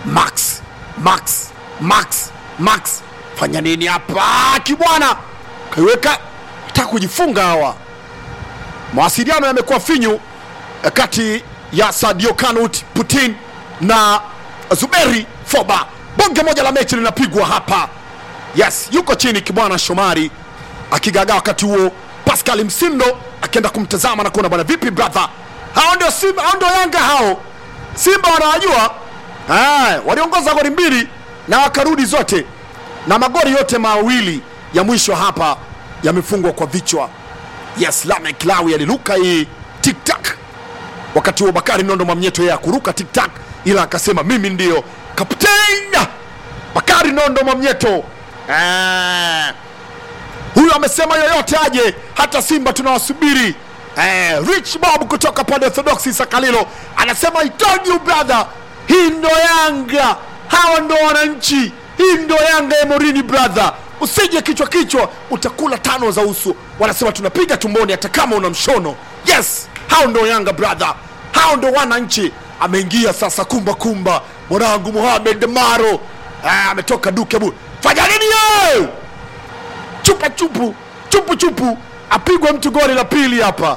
Max, Max, Max, Max, fanya nini hapa kibwana? Kaiweka taka kujifunga hawa. Mawasiliano yamekuwa finyu eh, kati ya Sadio Kanut Putin na Zuberi Foba. Bonge moja la mechi linapigwa hapa. Yes, yuko chini kibwana Shomari akigagaa wakati huo, Pascal Msindo akienda kumtazama na kuona bwana, vipi brother, hao ndio Simba, hao ndio Yanga hao. Simba wanawajua Ah, waliongoza goli mbili na wakarudi zote, na magoli yote mawili ya mwisho hapa yamefungwa kwa vichwa. Yes, Lamek Lawi aliruka hii tiktak, wakati huo Bakari Nondo Mwamnyeto yeye akuruka tiktak, ila akasema mimi ndio kapteni Bakari Nondo Mwamnyeto. Ah, huyu amesema yoyote aje, hata Simba tunawasubiri. Eh, Rich Bob kutoka pande Orthodox Sakalilo anasema I told you brother, hii ndo Yanga, hawa ndo wananchi, hii ndo Yanga ya Morini brother, usije kichwa kichwa, utakula tano za uso. Wanasema tunapiga tumboni hata kama una mshono. Yes, hao ndo Yanga brother, hao ndo wananchi. Ameingia sasa kumba kumba, mwanangu Mohamed Maro ah, ametoka duke bu, fanya nini yeye? chupa chupu chupu chupu apigwe mtu goli la pili hapa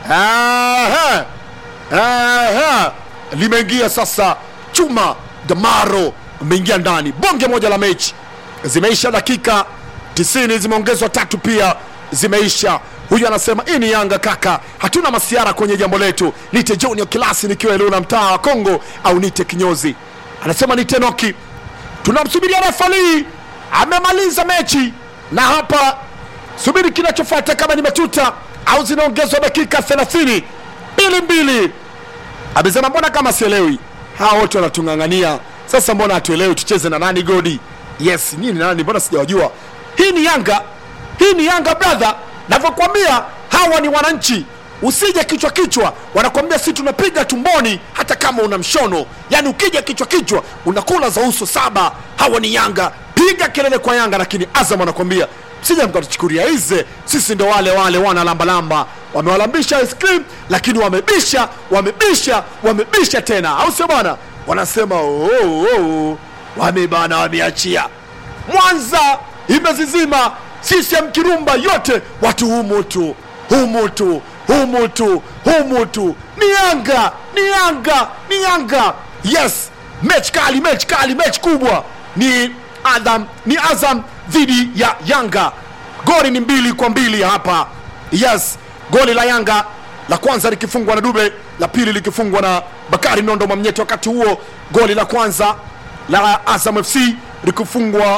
Aha. Aha. limeingia sasa chuma damaro ameingia ndani bonge moja la mechi zimeisha dakika 90 zimeongezwa tatu pia zimeisha huyu anasema hii ni yanga kaka hatuna masiara kwenye jambo letu nite junior kilasi nikiwa eluna mtaa wa kongo au nite kinyozi anasema nite noki tunamsubiria refali amemaliza mechi na hapa subiri kinachofuata kama ni matuta au zinaongezwa dakika 30 mbili mbili amesema mbona kama sielewi hawa wote wanatung'ang'ania sasa mbona hatuelewi tucheze na nani godi yes nini nani mbona sijawajua hii ni yanga hii ni yanga brother navyokwambia hawa ni wananchi usije kichwa kichwa wanakwambia si tunapiga tumboni hata kama una mshono yaani ukija kichwa kichwa unakula za uso saba hawa ni yanga piga kelele kwa yanga lakini azam wanakwambia sija mkatuchukulia hize sisi ndo wale wale wana lambalamba wamewalambisha ice cream lakini wamebisha wamebisha wamebisha tena au sio bwana wanasema oh, oh, oh. wamebana wameachia mwanza imezizima CCM kirumba yote watu humu tu humu tu humu tu humu tu ni yanga ni yanga ni yanga yes mechi kali mechi kali mechi kubwa ni adam ni azam dhidi ya yanga goli ni mbili kwa mbili hapa yes goli la yanga la kwanza likifungwa na dube la pili likifungwa na bakari nondo mwamnyeti wakati huo goli la kwanza la azam fc likifungwa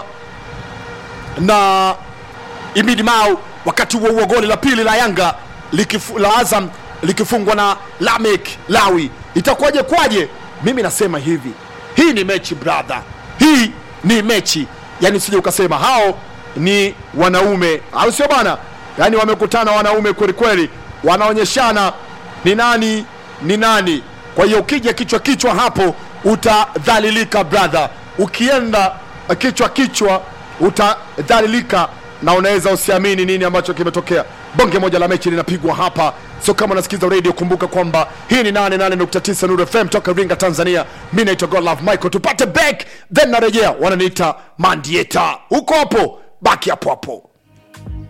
na Imidi Mau. Wakati huo huo goli la pili la Yanga likifu, la Azam likifungwa na Lamek Lawi. Itakuwaje kwaje? Mimi nasema hivi, hii ni mechi brother, hii ni mechi. Yani usije ukasema hao ni wanaume, au sio bana? Yani wamekutana wanaume kweli kweli, wanaonyeshana ni nani ni nani. Kwa hiyo ukija kichwa kichwa hapo utadhalilika brother, ukienda kichwa kichwa utadhalilika na unaweza usiamini nini ambacho kimetokea. Bonge moja la mechi linapigwa hapa, sio kama unasikiza radio. Kumbuka kwamba hii ni 88.9 Nuru FM toka Iringa, Tanzania. Mi naitwa Godlove Michael, tupate back then narejea. Wananiita Mandieta, huko hapo, baki hapo hapo.